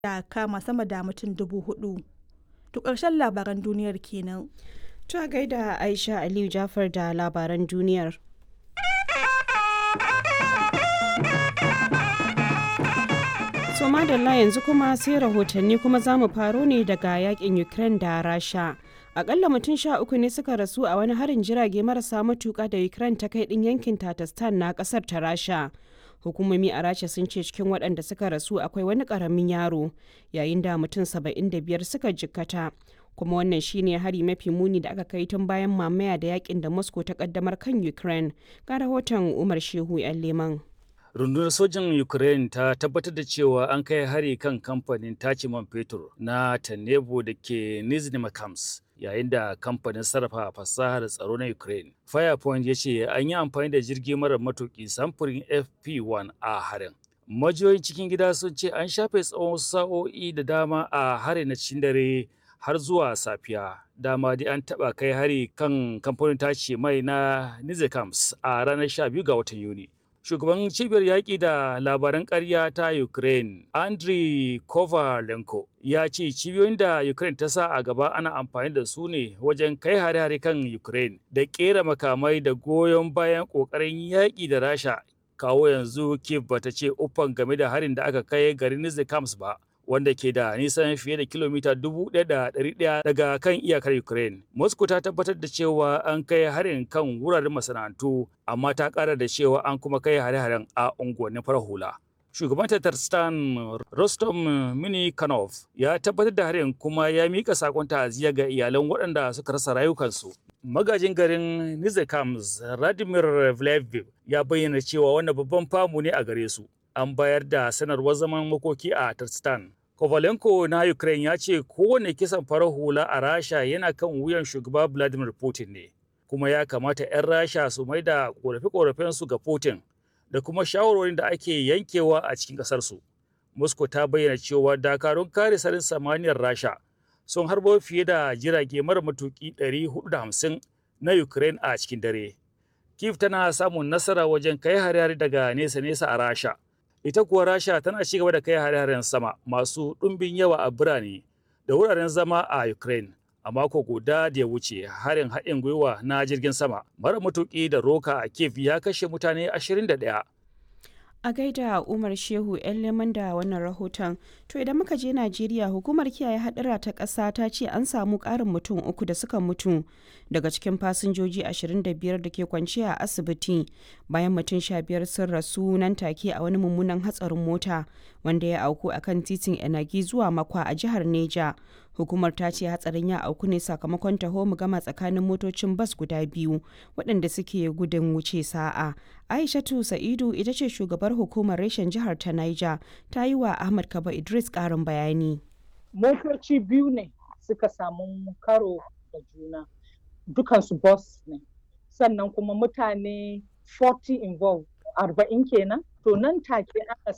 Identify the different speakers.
Speaker 1: da kama sama da mutum dubu hudu. To ƙarshen labaran duniyar kenan.
Speaker 2: To a gaida Aisha Aliyu Jafar da labaran duniyar. So madalla yanzu kuma sai rahotanni kuma za mu faro ne daga yakin Ukraine da Rasha. Akalla mutum sha uku ne suka rasu a wani harin jirage marasa matuka da Ukraine ta kai din yankin Tatarstan na kasar ta Rasha. Hukumomi a Rasha sun ce cikin waɗanda suka rasu akwai wani ƙaramin yaro yayin da mutum saba'in da biyar suka jikkata. kuma wannan shine hari mafi muni da aka kai tun bayan mamaya da yakin da moscow ta kaddamar kan ukraine ga rahoton umar shehu yan leman
Speaker 3: rundunar sojin ukraine ta tabbatar da cewa an kai hari kan kamfanin tace man fetur na tanebo da ke nizhny makams yayin da kamfanin sarrafa fasahar tsaro na ukraine firepoint ya ce an yi amfani da jirgi mara matuki samfurin fp1 a harin majiyoyin cikin gida sun ce an shafe tsawon sa'o'i da dama a harin na cikin dare har zuwa safiya dama dai an taba kai hari kan kamfanin tace mai na nizekams a ranar 12 ga watan yuni shugaban cibiyar yaƙi da labaran ƙarya ta ukraine andriy kovalenko ya ce cibiyoyin da ukraine ta sa a gaba ana amfani da su ne wajen kai hare-hare kan ukraine da ƙera makamai da goyon bayan ƙoƙarin yaƙi da rasha kawo yanzu kiev bata ce uffan game da harin da aka kai garin nizekams ba wanda ke da nisan fiye da kilomita 1,100 daga kan iyakar Ukraine. Moscow ta tabbatar da cewa an kai harin kan wuraren masana'antu, amma ta ƙara da cewa an kuma kai hare-haren a unguwannin farar hula. Shugaban Tatarstan Rostom Minikanov ya tabbatar da harin kuma ya mika sakon ta'aziyya ga iyalan waɗanda suka rasa rayukansu. Magajin garin Nizekams Radimir Vleviv ya bayyana cewa wannan babban famu ne a gare su. An bayar da sanarwar zaman makoki a Tarstan. Kovalenko na Ukraine ya ce kowane kisan farar hula a Rasha yana kan wuyan shugaba Vladimir Putin ne, kuma ya kamata 'yan Rasha su mai da ƙorafe-ƙorafensu ga Putin da kuma shawarwarin da ake yankewa a cikin ƙasarsu. Moscow ta bayyana cewa dakarun kare sarin samaniyar Rasha sun harbo fiye da jirage mara matuƙi 450 na Ukraine a cikin dare. Kiev tana samun nasara wajen kai hare-hare daga nesa-nesa a Rasha. ita kuwa rasha tana ci gaba da kai hare-haren sama masu ɗumbin yawa a birane da wuraren zama a ukraine a mako guda da ya wuce harin haɗin gwiwa na jirgin sama mara matuƙi da roka a kiev ya kashe mutane 21
Speaker 2: a gaida umar shehu yan leman da wannan rahoton to idan muka je najeriya hukumar kiyaye hadura ta ƙasa ta ce an samu ƙarin mutum uku da suka mutu daga cikin fasinjoji 25 da ke kwanciya a asibiti bayan mutum 15 sun rasu nan take a wani mummunan hatsarin mota wanda ya auku a kan titin enagi zuwa makwa a jihar neja hukumar ta ce hatsarin ya auku ne sakamakon taho mu gama tsakanin motocin bas guda biyu waɗanda suke gudun wuce sa'a aishatu sa'idu ita ce shugabar hukumar reshen jihar ta niger ta yi wa ahmad kaba idris ƙarin bayani
Speaker 4: motoci biyu ne suka samu karo da juna dukansu bus ne sannan kuma mutane 40 involved arba'in kenan to nan take aka